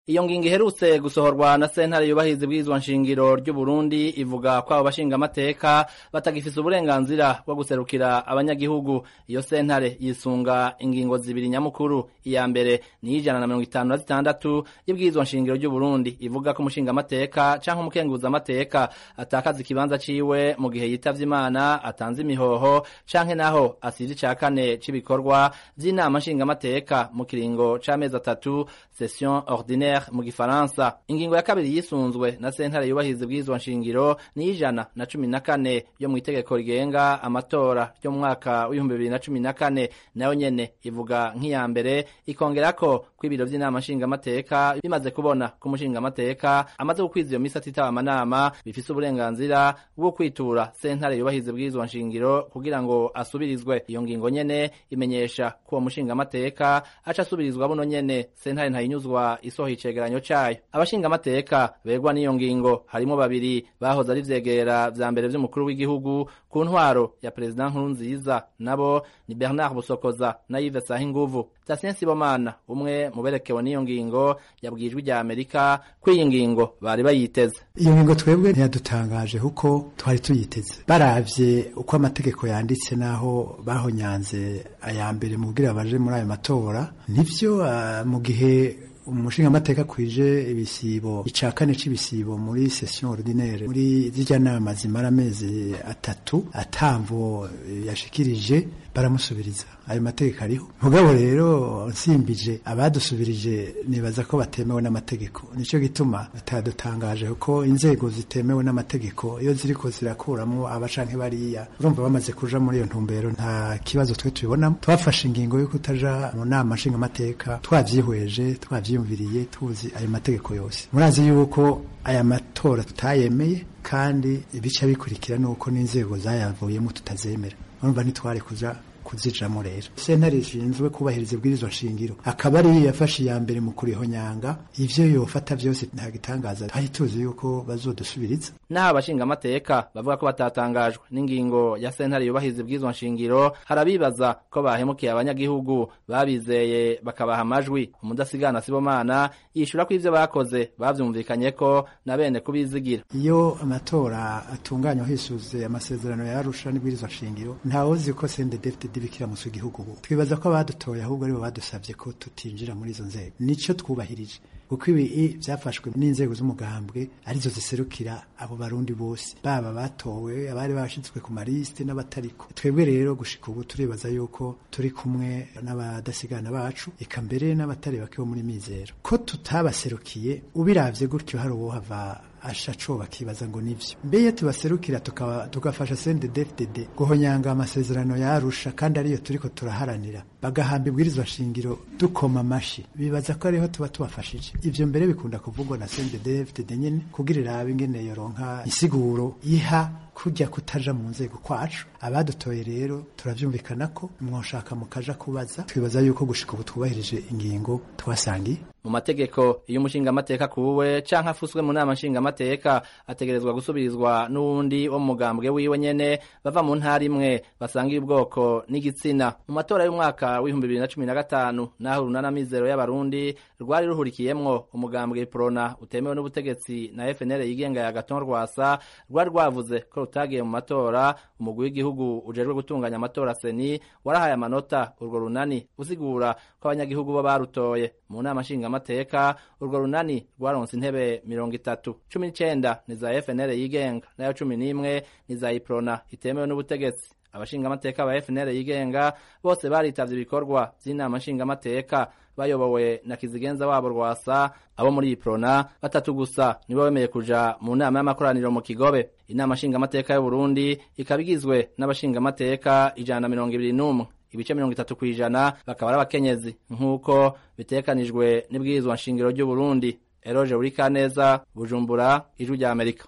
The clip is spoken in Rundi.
iyo ngingo iherutse gusohorwa na sentare yubahiriza ibwirizwa nshingiro ry'u Burundi ivuga ko abo bashingamateka batagifise uburenganzira bwo guserukira abanyagihugu iyo sentare yisunga ingingo zibiri nyamukuru iya mbere ni ijana na mirongo itanu na zitandatu y'ibwirizwa nshingiro ry'u Burundi ivuga ko umushingamateka canke umukenguzamateka atakaza ikibanza ciwe mu gihe yitavye imana atanze imihoho canke naho asize ica kane c'ibikorwa vy'inama nshingamateka mu kiringo c'amezi atatu session ordinaire mu gifaransa ingingo ya kabiri yisunzwe na sentare yubahiriza ibwirizwa nshingiro ni ijana na cumi na kane yo mu itegeko rigenga amatora ryo mu mwaka w'ibihumbi bibiri na cumi na kane nayo nyene ivuga nk'iya mbere ikongerako ko ibiro vy'inama nshingamateka bimaze kubona ko umushingamateka amaze gukwiza iyo misi atitaba amanama bifise uburenganzira bwo kwitura sentare yubahiriza ibwirizwa nshingiro kugira ngo asubirizwe iyo ngingo nyene imenyesha ko uwo mushingamateka aca asubirizwa buno nyene sentare ntayinyuzwa isohoye icegeranyo cayo abashingamateka begwa n'iyo ngingo harimo babiri bahoze ari vyegera vya mbere vy'umukuru w'igihugu ku ntwaro ya perezida nkuru nziza nabo ni bernard busokoza na yves sahinguvu tasien sibomana umwe mu berekewe n'iyo ngingo yabwijwe rya amerika ko iyi ngingo bari bayiteze iyo ngingo twebwe ntiyadutangaje kuko twari tuyiteze baravye uko amategeko yanditse n'aho bahonyanze aya mbere mu bwira baje muri ayo matora nivyo uh, mu gihe umushingamateka kwije ibisibo ica kane c'ibisibo muri session ordinaire muri zirya nama zimara amezi atatu atamvo yashikirije baramusubiriza ayo mategeko ariho mugabo rero nsimbije abadusubirije nibaza ko batemewe n'amategeko nico gituma batadutangaje kuko inzego zitemewe n'amategeko iyo ziriko zirakuramo abacanke bariya urumva bamaze kuja muri iyo ntumbero nta kibazo twe tubibonamo twafashe ingingo yo kutaja mu nama nshingamateka twavyihweje twavyiyumviriye tuzi ayo mategeko yose murazi yuko aya matora tutayemeye kandi ibica bikurikira nuko n'inzego zayavuyemo tutazemera urumva ntitware kuja kuzijamo rero sentare ishinzwe kubahiriza ibwirizwa nshingiro akaba ari yafashe iya mbere mu kurihonyanga ivyo yofata vyose nta gitangaza twari tuzi yuko bazodusubiriza naho abashingamateka bavuga ko batatangajwe n'ingingo ya sentare yubahiriza ibwirizwa nshingiro harabibaza ko bahemukiye abanyagihugu babizeye bakabaha amajwi umudasigana sibomana yishura ko ivyo bakoze bavyumvikanye ko na bene kubizigira iyo amatora atunganywa hisuze amasezerano yarusha n'ibwirizwa nshingiro ntawozi ko CNDD-FDD bikira mu gihugu ubu twibaza ko abadutoye ahubwo aribo badusabye ko tutinjira muri izo nzego nico twubahirije kuko ibi byafashwe n'inzego z'umugambwe arizo ziserukira abo barundi bose baba batowe abari bashizwe ku malisite n'abatariko twebwe rero gushika ubu turibaza yuko turi kumwe n'abadasigana bacu eka mbere n'abatari bake bo muri mizero ko tutabaserukiye ubiravye gutyo hari uwohava asha coba kibaza ngo nivyo mbeye tubaserukira tugafasha CNDD-FDD guhonyanga amasezerano yarusha kandi ariyo turiko turaharanira bagahamba ibwirizwa shingiro dukoma amashi bibaza ko ariho tuba tubafashije ivyo mbere bikunda kuvugwa na CNDD-FDD nyene kugira irabe ingene yoronka isiguro iha kujya kutaja mu nzego kwacu abadutoye rero turavyumvikana ko mwoshaka mukaja kubaza twibaza yuko gushika ubu twubahirije ingingo twasangiye mu mategeko iyo umushingamateka kuwe canke afuswe mu nama nshingamateka ategerezwa gusubirizwa n'uwundi wo mu mugambwe wiwe nyene bava mu ntara imwe basangiye ubwoko n'igitsina mu matora y'umwaka w'ibihumbi bibiri na cumi na gatanu naho urunana mizero y'abarundi rwari ruhurikiyemwo umugambwe prona utemewe n'ubutegetsi na FNL yigenga ya Gaton Rwasa rwari rwavuze ko rutagiye mu matora umugwi w'igihugu ujejwe gutunganya amatora seni warahaye amanota urwo runani usigura ko abanyagihugu bo barutoye mu nama nshingamateka urwo runani rwaronse intebe mirongo itatu cumi n'icenda ni za FNL yigenga nayo cumi n'imwe ni za iprona itemewe n'ubutegetsi abashingamateka ba FNL yigenga bose baritavye ibikorwa vy'inama nshingamateka bayobowe na kizigenza wabo rwasa abo muri iprona batatu gusa nibo bemeye kuja mu nama y'amakoraniro mu kigobe inama nshingamateka y'u Burundi ikaba igizwe n'abashingamateka ijana na mirongo ibiri n'umwe ibice mirongo itatu kw'ijana bakaba ari abakenyezi nk'uko bitekanijwe n'ibwirizwa nshingiro ry'u Burundi Eroje Urikaneza Bujumbura Ijwi rya Amerika